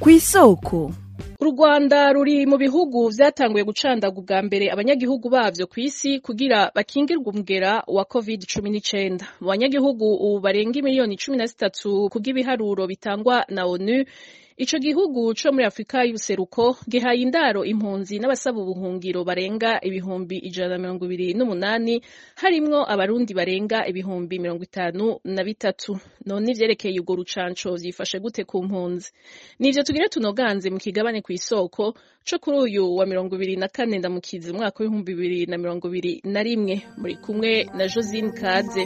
kw'isoko u rwanda ruri mu bihugu vyatanguye gucandaga ubwa mbere abanyagihugu bavyo kw'isi kugira bakingirwe umugera wa covid cumi n'icenda mu banyagihugu ubu barenga imiliyoni cumi na zitatu kubw'ibiharuro bitangwa na onu ico gihugu co muri afurika y'ubuseruko gihaye indaro impunzi n'abasaba ubuhungiro barenga ibihumbi ijana na mirongo ibiri n'umunani harimwo abarundi barenga ibihumbi mirongo itanu na bitatu none ivyerekeye urwo rucanco vyifashe gute ku mpunzi nivyo tugire tunoganze mu kigabane kw'isoko co kuri uyu wa mirongo ibiri na kane ndamukizi umwaka w'ibihumbi bibiri na mirongo ibiri na rimwe muri kumwe na josine kaze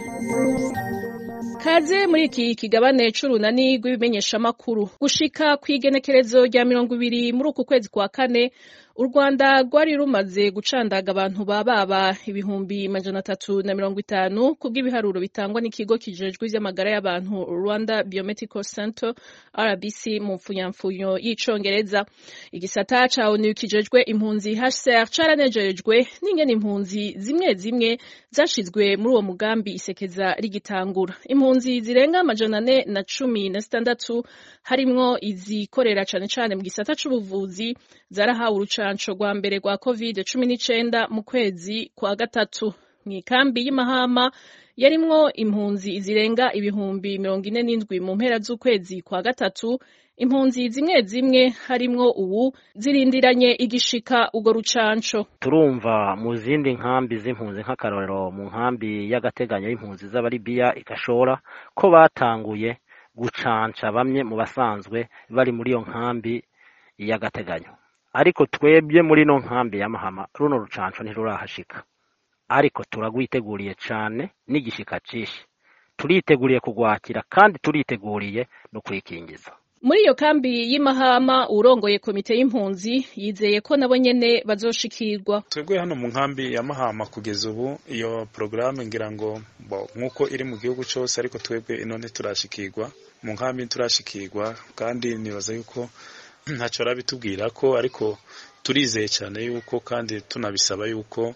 kaze muri iki kigabane c'urunani rw'ibimenyeshamakuru gushika kw'igenekerezo rya mirongo ibiri muri uku kwezi kwa kane u rwanda rwari rumaze gucandaga abantu bababa ibihumbi majana atatu na mirongo itanu kubw'ibiharuro bitangwa n'ikigo kijejwe ivy'amagara y'abantu rwanda biomedical center rbc mu mfunyamfunyo y'icongereza igisata ca onu kijejwe impunzi hcr caranejejwe n'ingene impunzi zimwe zimwe zashizwe muri uwo mugambi isekeza rigitangura impunzi zirenga amajana ane na cumi na zitandatu harimwo izikorera cane cane mu gisata c'ubuvuzi zarahawe urucanco rwa mbere rwa covid cumi n'icenda mu kwezi kwa gatatu mw'ikambi y'imahama yarimwo impunzi zirenga ibihumbi mirongo ine n'indwi mu mpera z'ukwezi kwa gatatu impunzi zimwe zimwe harimwo ubu zirindiranye igishika urwo rucanco turumva mu zindi nkambi z'impunzi nk'akarorero mu nkambi y'agateganyo y'impunzi z'abaribiya igashora ko batanguye gucanca bamwe mu basanzwe bari muri iyo nkambi y'agateganyo ariko twebwe muri ino nkambi ya mahama runo rucanco ntirurahashika ariko turagwiteguriye cane n'igishika cishi turiteguriye kugwakira kandi turiteguriye no kwikingiza muri iyo kambi y'imahama urongoye komite y'impunzi yizeye ko nabo nyene bazoshikirwa twebwe hano mu nkambi ya mahama kugeza ubu iyo porogaramu ngira ngo nk'uko iri mu gihugu cose ariko twebwe ino ntiturashikirwa mu nkambi ntiturashikirwa kandi nibaza yuko ntacyo arabitubwira ko ariko turizeye cyane yuko kandi tunabisaba yuko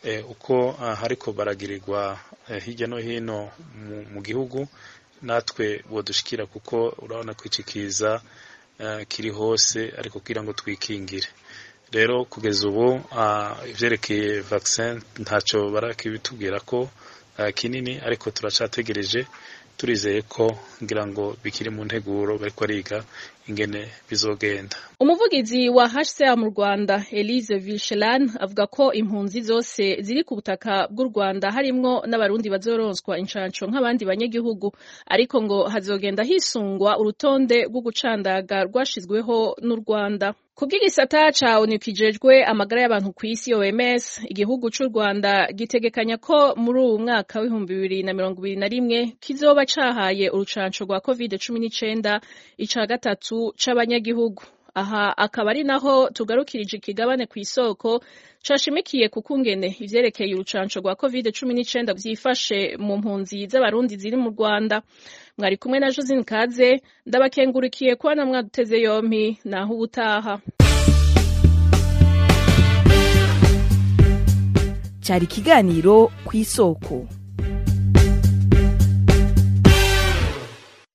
uko hariko baragirirwa hirya no hino mu gihugu natwe bodushikira kuko urabona ko iki kiza kiri hose ariko kugira ngo twikingire rero kugeza ubu ivyerekeye vaccin ntacyo barakibitubwira ko kinini ariko turacategereje turizeye ko ngira ngo bikiri mu nteguro bariko bariga ingene bizogenda umuvugizi wa HCR mu Rwanda Elise Vilchelan avuga ko impunzi zose ziri ku butaka bw'u Rwanda harimwo n'abarundi bazoronswa incanco nk'abandi banyagihugu ariko ngo hazogenda hisungwa urutonde rwo gucandaga rwashizweho n'u Rwanda kubw'igisata ca onu kijejwe amagara y'abantu kw'isi OMS igihugu c'u Rwanda gitegekanya ko muri uwu mwaka w'ibihumbi bibiri na mirongo ibiri na rimwe kizoba cahaye urucanco rwa covid cumi n'icenda ica gatatu c'abanyagihugu aha akaba ari naho tugarukirije ikigabane ku isoko cashimikiye ku kungene ivyerekeye urucanco rwa covid cumi n'icenda vyifashe mu mpunzi z'abarundi ziri mu rwanda mwari kumwe na josine kaze ndabakengurikiye kuba na mwaduteze yompi naho ubutaha cyari ikiganiro ku isoko